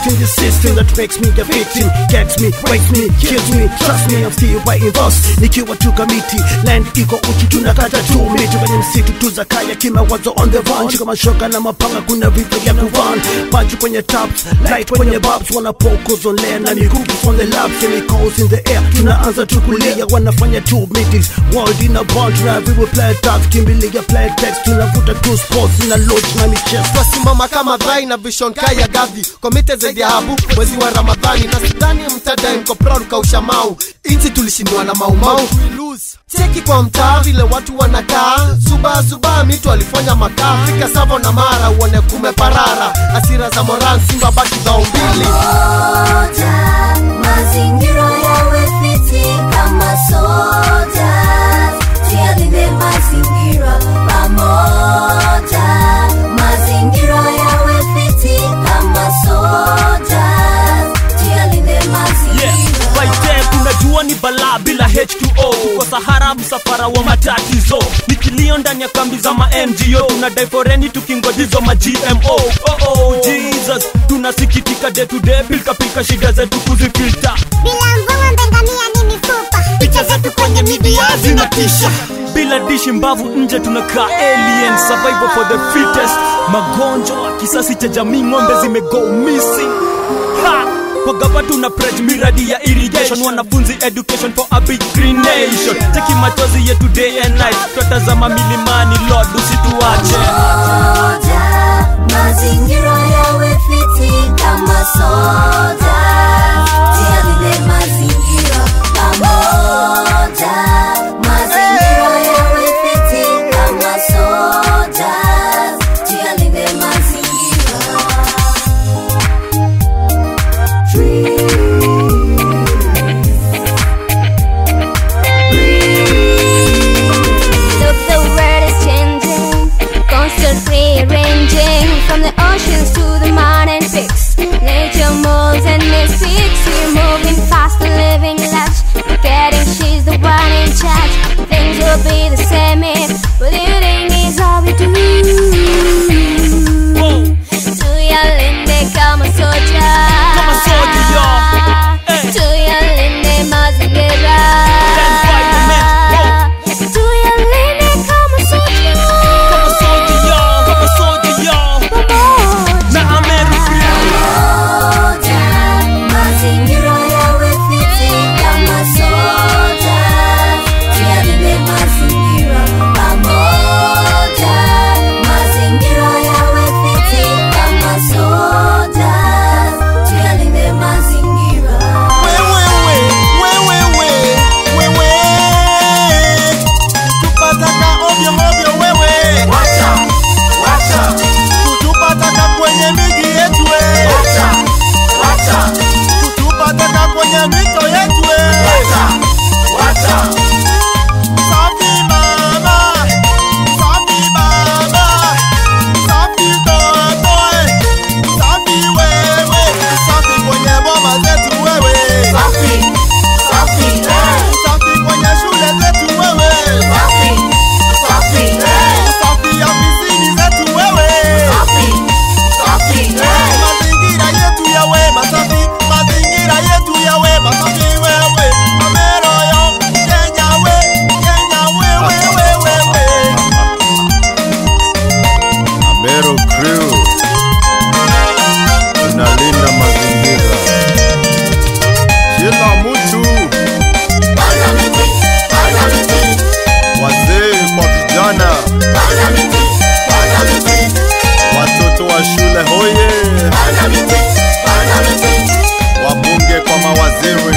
in the system that makes me a victim gets me breaks me kills me trust me I'm still writing verse nikiwa tu kamiti land iko uchi tunakata tu miti kwenye msitu tu za kaya kimawazo on the run shika mashoka na mapanga kuna vita vya kuvan punch kwenye tops light kwenye bobs wana focus on layer na mikuki on the lab chemicals in the air tunaanza tu kulia wanafanya two meetings world in a bond tuna vivo play tax kimbilia play text tunavuta two sports na lodge na michezo twasimama kama dhai na vision kaya gadhi komite zaidi ya habu mwezi wa ramadhani na sidhani mtadai mko proud kausha mau inchi tulishindwa na maumau cheki kwa mtaa vile watu wanakaa zuba zuba mitu alifanya makaa fika savo na mara uone kumeparara asira za moran simba baki dhao mbili Soja, mazingira yawe fiti kama soja, tuyalinde mazingira pamoja. Mazingira yawe fiti kama soja, tuyalinde mazingira. Waite unajua ni balaa bila H2O Tuko Sahara msafara wa matatizo ni kilio ndani ya kambi za ma NGO tunadai foreni tukingojizo ma GMO oh oh Jesus tunasikitika day to day pilka pilka shida zetu kuzifilter bila mvua mbengamia ni mifupa picha zetu kwenye media zinatisha bila dishi mbavu nje tunakaa alien survival for the fittest magonjwa kisasi cha jamii ng'ombe zimego missing ha! kwa gava tuna pledge miradi ya irrigation wanafunzi education for a big green nation cheki machozi yetu day and night twatazama milimani lord usituache Soja, mazingira yawe fiti kama soja, tuyalinde mazingira pamoja. Mazingira yawe fiti kama soja, tuyalinde mazingira. Look, the world is changing, constantly ranging from the oceans to the mountain peaks. Nature moves and mistakes. We're moving fast and living large. Forgetting she's the one in charge. Things will be the same if believing is all we do. Tuyalinde kama soja. Kama soja, yo. Eh. Tuyalinde mazingira. Stand by the man, yo. Tuyalinde kama soja. kama soja yo kama soja yo Pamoja. na Amerika Soja, mazingira yawe fiti kama soja, tuyalinde mazingira pamoja. Mazingira yawe fiti kama soja, tuyalinde mazingira. wewewe wewewe wewe tupataka ovyo ovyo wewe Wacha, wacha, kutupataka kwenye miji yetu we wacha, wacha, kutupataka kwenye mito yetu we wacha, wacha. safi mama safi baba safi toto eh. safi wewe safi kwenye boma zetu wewe Safi, safi, eh, safi kwenye shule zetu wewe safi, safi, eh, safi ofisini zetu wewe safi, safi, eh. mazingira yetu yawe masafi mazingira yetu yawe masafi wewe ameroyo kenya we kenya wewe wewe we Amero Crew tunalinda mazingira, kila mtu, Panda miti, panda miti, wazee kwa vijana, panda miti, panda miti, watoto wa shule hoye, panda miti, panda miti, wabunge kwa mawaziri,